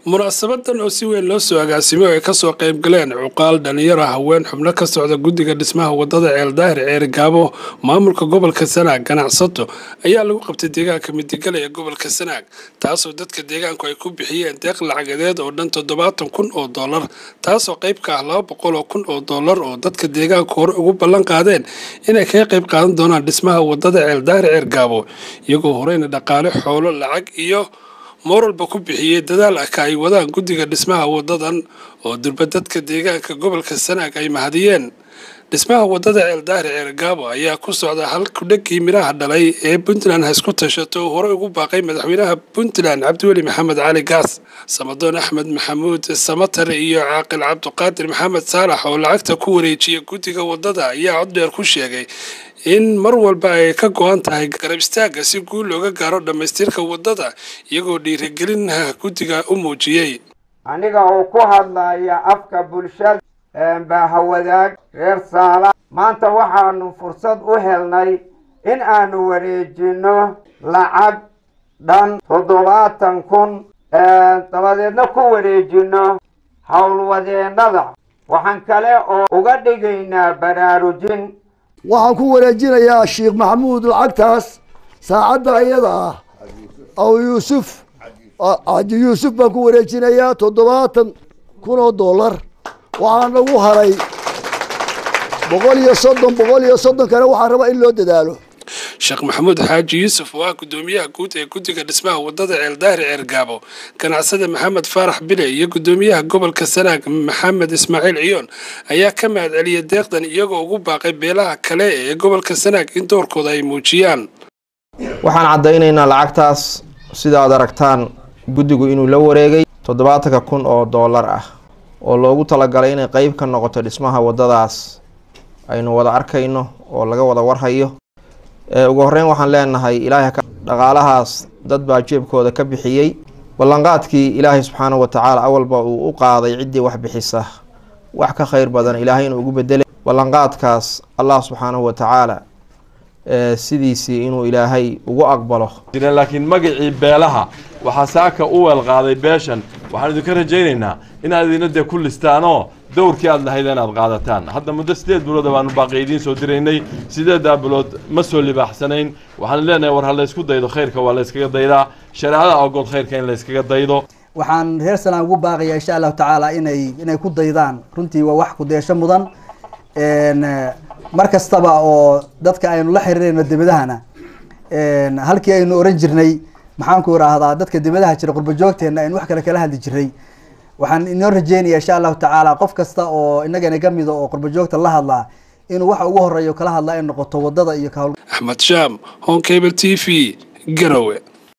munaasabadan oo si weyn loo soo agaasimo ay kasoo qayb galeen cuqaal dhalinyaro haween xubno ka socda guddiga dhismaha wadada ceeldaahir ceerigaabo maamulka gobolka sanaag ganacsato ayaa lagu qabtay deegaanka midigale ee gobolka sanaag taasoo dadka deegaanku ay ku bixiyeen deeq lacagedeed oo dhan toddobaatan kun oo dollar taasoo qayb ka ah laba boqol oo kun oo dollar oo dadka deegaanku hore ugu ballan qaadeen inay kaga qayb qaadan doonaan dhismaha wadada ceeldaahir ceergaabo iyagoo horeyna dhaqaale xoolo lacag iyo mooralba ku bixiyey dadaal ah ka ay wadaan guddiga dhismaha wadadan oo durba dadka deegaanka gobolka sanaag ay mahadiyeen dhismaha wadada ceeldaahir ceergaabo ayaa ku socda hal kudhagii midhaha dhalay ee puntland ha isku tashato oo horey ugu baaqay madaxweynaha puntland cabdiweli maxamed cali gaas samadoon axmed maxamuud samatare iyo caaqil cabdiqaadir maxamed saalax oo lacagta ku wareejiya guddiga wadada ayaa cod dheer ku sheegay in mar walba ay ka go-an tahay garab istaagga si guul looga gaaro dhammaystirka wadada iyagoo dhiirigelinaha guddiga u muujiyey aniga oo ku hadlaya afka bulshada baahawadaag reer saala maanta waxaanu fursad u helnay in aanu wareejino lacag dhan toddobaatan kun dabadeedna ku wareejino howlwadeennada waxaan kale oo uga dhigaynaa baraarujin waxaan ku wareejinayaa sheekh maxamuud lacagtaas saacadda iyada ah aw yuusuf cabdi yuusuf baan ku wareejinayaa toddobaatan kun oo dollar waxaan nagu haray boqol iyo soddon boqol iyo soddon kale waxaan rabaa in loo dadaalo sheekh maxamuud xaaji yuusuf oo ah guddoomiyaha guud ee guddiga dhismaha wadada ceeldaahir ceergaabo ganacsada maxamed faarax bile iyo guddoomiyaha gobolka sanaag maxamed ismaaciil ciyoon ayaa ka mahad celiyay deeqdan iyagoo ugu baaqay beelaha kale ee gobolka sanaag in doorkooda ay muujiyaan waxaan caddaynaynaa lacagtaas sida aad aragtaan guddigu inuu la wareegay toddobaatanka kun oo dollar ah oo loogu talagalay inay qeyb ka noqoto dhismaha wadadaas aynu wada arkayno oo laga wada warhayo ugu horeyn waxaan leenahay ilaahay dhaqaalahaas dad baa jeebkooda ka bixiyey ballanqaadkii ilaahay subxaanahu watacaala awalba uu u qaaday ciddii wax bixisa wax ka kheyr badan ilaahay inuu ugu bedelay ballanqaadkaas allah subxaanahu watacaala sidiisii inuu ilaahay ugu aqbalo laakiin magacii beelaha waxaa saaka u weelqaaday beeshan waxaan idinka rajaynaynaa inaad idina dee ku listaanoo dowrkii aad lahayd inaad qaadataan hadda muddo sideed bilood baanu baaqi idiin soo diraynay sideedaa bilood ma soo libaaxsanayn waxaan leenahay war ha laysku daydo khayrka waa layskaga daydaa shareecada ogood khayrka in layskaga daydo waxaan reer salaan ugu baaqaya insha allahu tacaala inay inay ku daydaan runtii waa wax kudeesho mudan mar kastaba oo dadka aynu la xiriirayno debadahana halkii aynu oran jirnay maxaan ku idhaahdaa dadka debadaha jira qurba joogteena aynu wax kale kala hadli jiray waxaan inoo rajeynaya insha allahu tacaala qof kasta oo inagana ka mida oo qurba joogta la hadlaa inuu waxa ugu horeeyo kala hadlaa ay noqoto wadada iyo axmed shaam honkable t v garowe